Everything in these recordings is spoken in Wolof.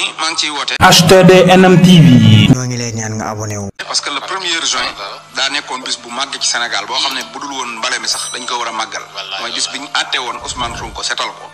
maa ngi ciy woote. HTDNM TV. ñoo ngi lay ñaan nga abonné wu. parce que le premier juin daa nekkoon bis bu màgg ci Sénégal boo xam ne bu dul woon mbale mi sax dañ ko war a màggal. mooy bis bi ñu àtte woon Ousmane Sonko setal ko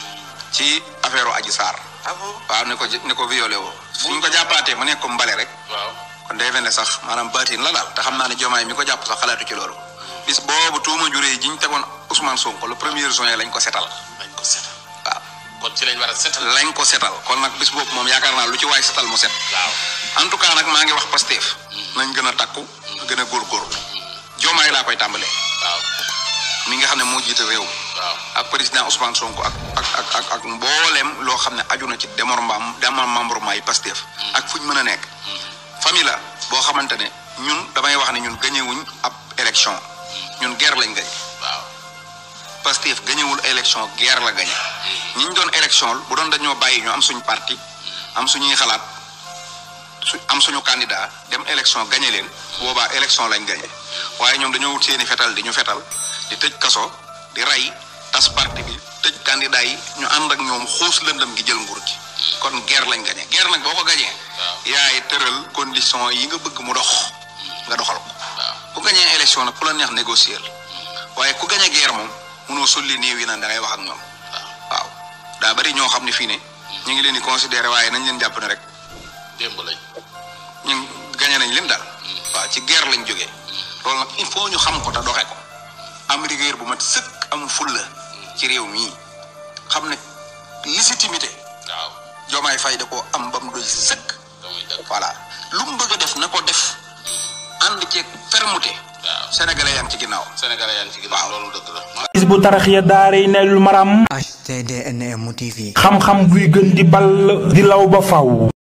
ci affaire Adji Sarr. waaw ne ko ne ko violé woo. fu ñu ko jàppaatee mu nekk ko mbale rek. waaw kon day mel ne sax maanaam baatin la daal te xam naa ne jomaay mi ko jàpp sax xalaatu ci loolu. bis boobu tuuma juree ji ñu tegoon Ousmane Sonko le premier juin lañ ko setal. lañ ko setal waaw kon ci lañ war a setal. lañ ko setal kon nag bis boobu moom yaakaar naa lu ci waay setal mu set. waaw en tout cas nag maa ngi wax Pastef nañ gën a takku gën a góorgóorlu joomaay laa koy tàmbalee waaw mi nga xam ne moo jiite réew mi waaw ak président Ousmane Sonko ak ak ak ak ak mbooleem loo xam ne aju na ci démembrement démembrement yi Pastef ak fu ñu mën a nekk famille la boo xamante ne ñun damay wax ne ñun gañewuñ ab élection ñun guerre lañ gañ waaw Pastef gañewul élection guerre la gañe ñi ñu doon élection bu doon dañoo bàyyi ñu am suñ parti am suñuy xalaat su am suñu candidat dem élection gañe leen boobaa élection lañ gañe waaye ñoom dañoo wut seeni fetal di ñu fetal di tëj kaso di rey tas parti bi tëj candidat yi ñu ànd ak ñoom xuus lëndëm gi jël nguur gi kon guerre lañ gañe guerre nag boo ko gañee yaay tëral condition yi nga bëgg mu dox nga doxal ko ku gañee élection nag ku la neex négocier waaye ku gañe guerre moom mënoo sulli néew yi naan da ngay wax ak ñoom waaw daa bari ñoo xam ne fii ne ñu ngi leen di considérer waaye nañ leen jàpp ne rek démb lañ. ñun gañe nañ leen daal waaw ci guerre lañ jógee loolu nag il faut ñu xam ko te doxe ko am rigueur bu mat sëkk am fulla ci réew mii xam ne légitimité waaw Diomaye Faye da koo am ba mu doy sëkk damay dëgg. voilà lu mu bëgg a def na ko def ànd ceeg fermeté waaw sénégalais yaa ngi ci ginnaaw Sénégalais yaa ngi ci ginnaaw loolu dëgg la. is bu tarax ya daaray nellu maram HTDNM TV. xam-xam buy gën di ball di law ba faw